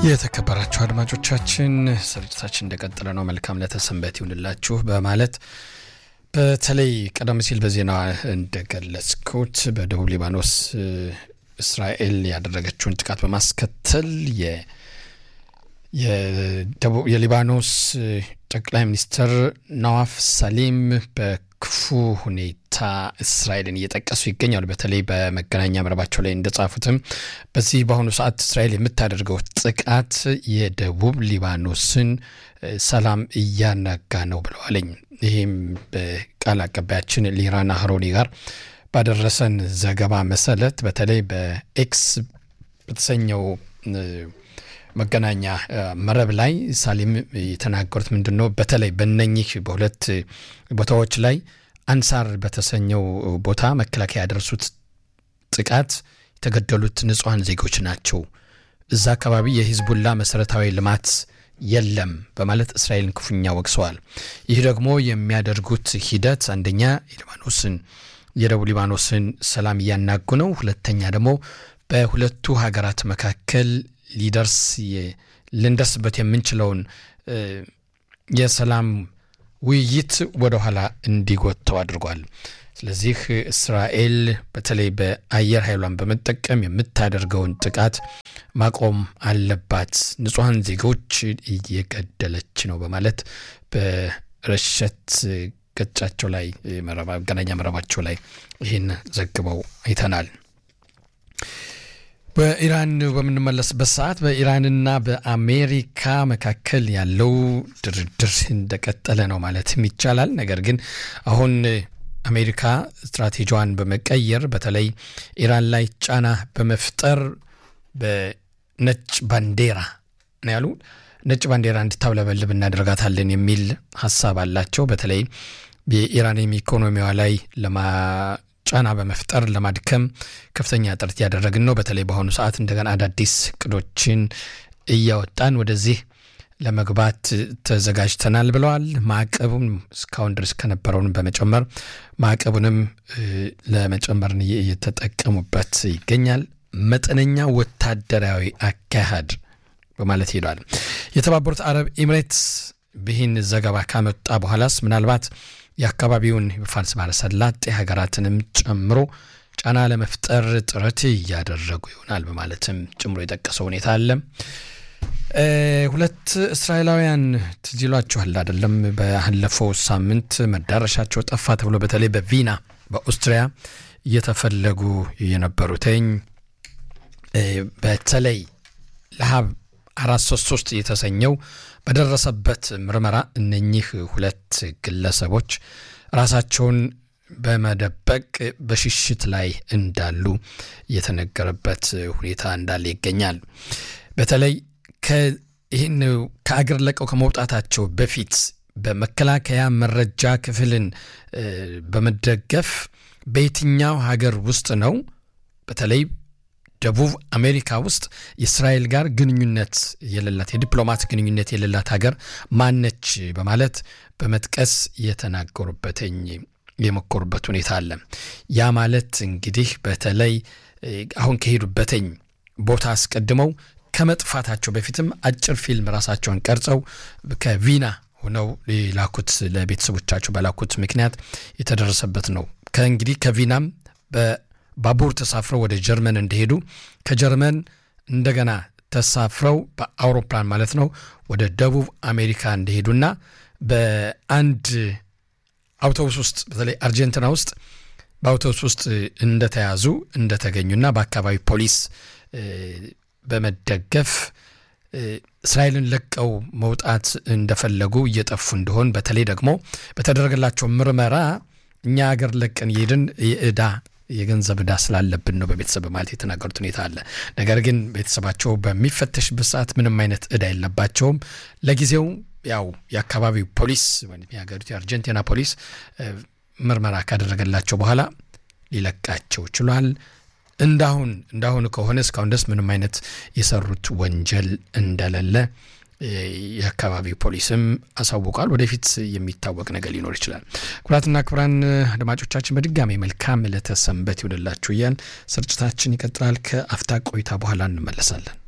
የተከበራችሁ አድማጮቻችን ስርጭታችን እንደቀጠለ ነው። መልካም ለተሰንበት ይሁንላችሁ በማለት በተለይ ቀደም ሲል በዜና እንደገለጽኩት በደቡብ ሊባኖስ እስራኤል ያደረገችውን ጥቃት በማስከተል የሊባኖስ ጠቅላይ ሚኒስትር ነዋፍ ሳሊም በክፉ ሁኔታ እስራኤልን እየጠቀሱ ይገኛሉ። በተለይ በመገናኛ መረባቸው ላይ እንደጻፉትም በዚህ በአሁኑ ሰዓት እስራኤል የምታደርገው ጥቃት የደቡብ ሊባኖስን ሰላም እያናጋ ነው ብለዋለኝ። ይህም በቃል አቀባያችን ሊራና ሀሮኒ ጋር ባደረሰን ዘገባ መሰረት በተለይ በኤክስ በተሰኘው መገናኛ መረብ ላይ ሳሊም የተናገሩት ምንድን ነው? በተለይ በነኚህ በሁለት ቦታዎች ላይ አንሳር በተሰኘው ቦታ መከላከያ ያደረሱት ጥቃት የተገደሉት ንጹሐን ዜጎች ናቸው። እዛ አካባቢ የሂዝቡላ መሰረታዊ ልማት የለም በማለት እስራኤልን ክፉኛ ወቅሰዋል። ይህ ደግሞ የሚያደርጉት ሂደት አንደኛ የሊባኖስን የደቡብ ሊባኖስን ሰላም እያናጉ ነው። ሁለተኛ ደግሞ በሁለቱ ሀገራት መካከል ሊደርስ ልንደርስበት የምንችለውን የሰላም ውይይት ወደኋላ እንዲጎተው አድርጓል። ስለዚህ እስራኤል በተለይ በአየር ኃይሏን በመጠቀም የምታደርገውን ጥቃት ማቆም አለባት፣ ንጹሐን ዜጎች እየገደለች ነው በማለት በረሸት ገጻቸው ላይ መገናኛ መረባቸው ላይ ይህን ዘግበው አይተናል። በኢራን በምንመለስበት ሰዓት በኢራንና በአሜሪካ መካከል ያለው ድርድር እንደቀጠለ ነው ማለትም ይቻላል። ነገር ግን አሁን አሜሪካ ስትራቴጂዋን በመቀየር በተለይ ኢራን ላይ ጫና በመፍጠር በነጭ ባንዲራ ነው ያሉ ነጭ ባንዲራ እንድታውለበልብ እናደርጋታለን የሚል ሀሳብ አላቸው። በተለይ የኢራን ኢኮኖሚዋ ላይ ለማ ጫና በመፍጠር ለማድከም ከፍተኛ ጥረት እያደረግን ነው። በተለይ በአሁኑ ሰዓት እንደገና አዳዲስ እቅዶችን እያወጣን ወደዚህ ለመግባት ተዘጋጅተናል ብለዋል። ማዕቀቡም እስካሁን ድረስ ከነበረውን በመጨመር ማዕቀቡንም ለመጨመር እየተጠቀሙበት ይገኛል። መጠነኛ ወታደራዊ አካሄድ በማለት ሄዷል። የተባበሩት አረብ ኤምሬትስ ይህን ዘገባ ካመጣ በኋላስ ምናልባት የአካባቢውን ፋርስ ባሕረ ሰላጤ ሀገራትንም ጨምሮ ጫና ለመፍጠር ጥረት እያደረጉ ይሆናል በማለትም ጨምሮ የጠቀሰው ሁኔታ አለ። ሁለት እስራኤላውያን ትዝ ይሏችኋል አይደለም? ባለፈው ሳምንት መዳረሻቸው ጠፋ ተብሎ በተለይ በቪና በኦስትሪያ እየተፈለጉ የነበሩትኝ በተለይ ለሀብ አራት ሶስት ሶስት የተሰኘው በደረሰበት ምርመራ እነኚህ ሁለት ግለሰቦች ራሳቸውን በመደበቅ በሽሽት ላይ እንዳሉ የተነገረበት ሁኔታ እንዳለ ይገኛል። በተለይ ይህን ከአገር ለቀው ከመውጣታቸው በፊት በመከላከያ መረጃ ክፍልን በመደገፍ በየትኛው ሀገር ውስጥ ነው በተለይ ደቡብ አሜሪካ ውስጥ የእስራኤል ጋር ግንኙነት የሌላት የዲፕሎማት ግንኙነት የሌላት ሀገር ማነች በማለት በመጥቀስ የተናገሩበትኝ የሞከሩበት ሁኔታ አለ። ያ ማለት እንግዲህ በተለይ አሁን ከሄዱበትኝ ቦታ አስቀድመው ከመጥፋታቸው በፊትም አጭር ፊልም ራሳቸውን ቀርጸው ከቪና ሆነው ላኩት ለቤተሰቦቻቸው በላኩት ምክንያት የተደረሰበት ነው። ከእንግዲህ ከቪናም ባቡር ተሳፍረው ወደ ጀርመን እንደሄዱ ከጀርመን እንደገና ተሳፍረው በአውሮፕላን ማለት ነው ወደ ደቡብ አሜሪካ እንደሄዱና በአንድ አውቶቡስ ውስጥ በተለይ አርጀንቲና ውስጥ በአውቶቡስ ውስጥ እንደተያዙ እንደተገኙና በአካባቢ ፖሊስ በመደገፍ እስራኤልን ለቀው መውጣት እንደፈለጉ እየጠፉ እንደሆን በተለይ ደግሞ በተደረገላቸው ምርመራ እኛ ሀገር ለቀን የሄድን የዕዳ የገንዘብ ዕዳ ስላለብን ነው በቤተሰብ ማለት የተናገሩት ሁኔታ አለ። ነገር ግን ቤተሰባቸው በሚፈተሽበት ሰዓት ምንም አይነት ዕዳ የለባቸውም። ለጊዜው ያው የአካባቢው ፖሊስ ወይም የሀገሪቱ የአርጀንቲና ፖሊስ ምርመራ ካደረገላቸው በኋላ ሊለቃቸው ችሏል። እንዳሁን እንዳሁን ከሆነ እስካሁን ድረስ ምንም አይነት የሰሩት ወንጀል እንደሌለ የአካባቢው ፖሊስም አሳውቋል። ወደፊት የሚታወቅ ነገር ሊኖር ይችላል። ክቡራትና ክቡራን አድማጮቻችን በድጋሚ መልካም ዕለተ ሰንበት ይውልላችሁ እያል ስርጭታችን ይቀጥላል። ከአፍታ ቆይታ በኋላ እንመለሳለን።